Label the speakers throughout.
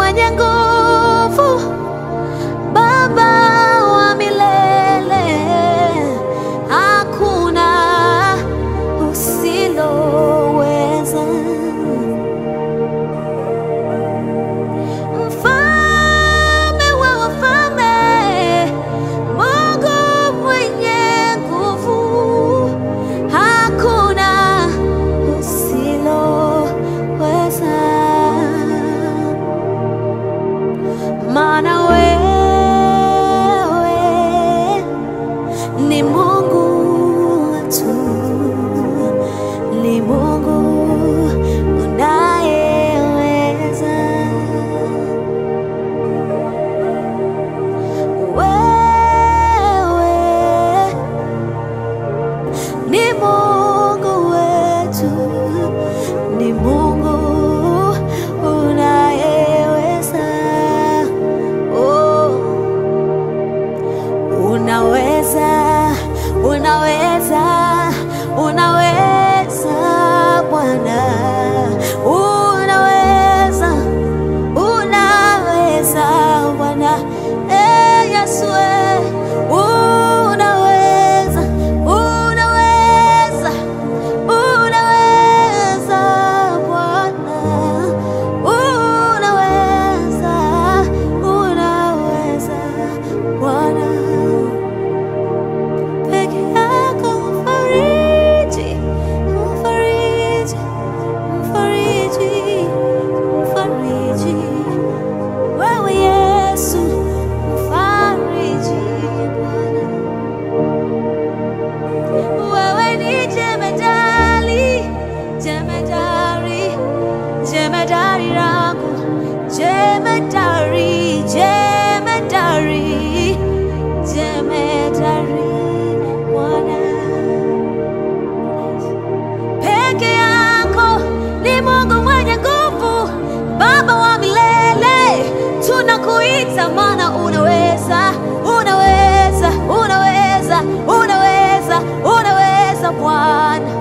Speaker 1: mwenye nguvu, Baba wa milele, hakuna usiloweza. Mfalme wa wafalme, Mungu mwenye nguvu, hakuna usiloweza. Maana wewe ni Mungu tu, ni Mungu unayeweza. Wewe ni Mungu wetu, ni Mungu unayeweza. Oh, unaweza, unaweza, unaweza Bwana, unaweza, unaweza Bwana, eh Yesu, eh, unaweza, unaweza, unaweza Bwana, unaweza, unaweza Bwana peke yako mfariji, mfariji, mfariji, mfariji. Wewe Yesu mfariji Bwana. Wewe ni jemedali, jemedari, jemedari langu, jemedari, jemedari, jemedari Bwana. Peke yako ni Mungu mwenye nguvu, Baba wa milele, tunakuita maana unaweza, unaweza, unaweza, unaweza, unaweza Bwana.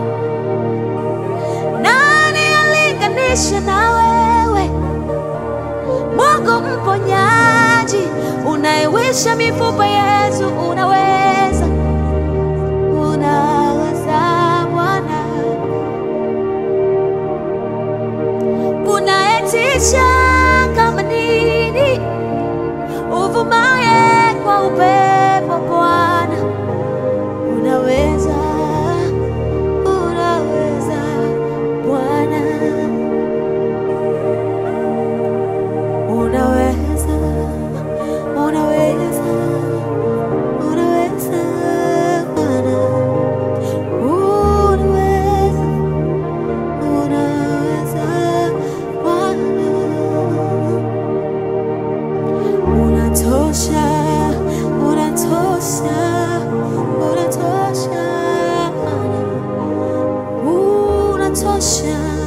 Speaker 1: Nani alinganisha na wewe? Mungu mponyaji, unayewisha mifupa yetu, unaweza, unaweza Bwana, unayetisha kama nini, uvumaye kwa upepo Bwana, unaweza, unaweza Bwana. Unaweza, unaweza, unaweza Bwana, unaweza, unaweza Bwana, unatosha, unatosha, unatosha Bwana, unatosha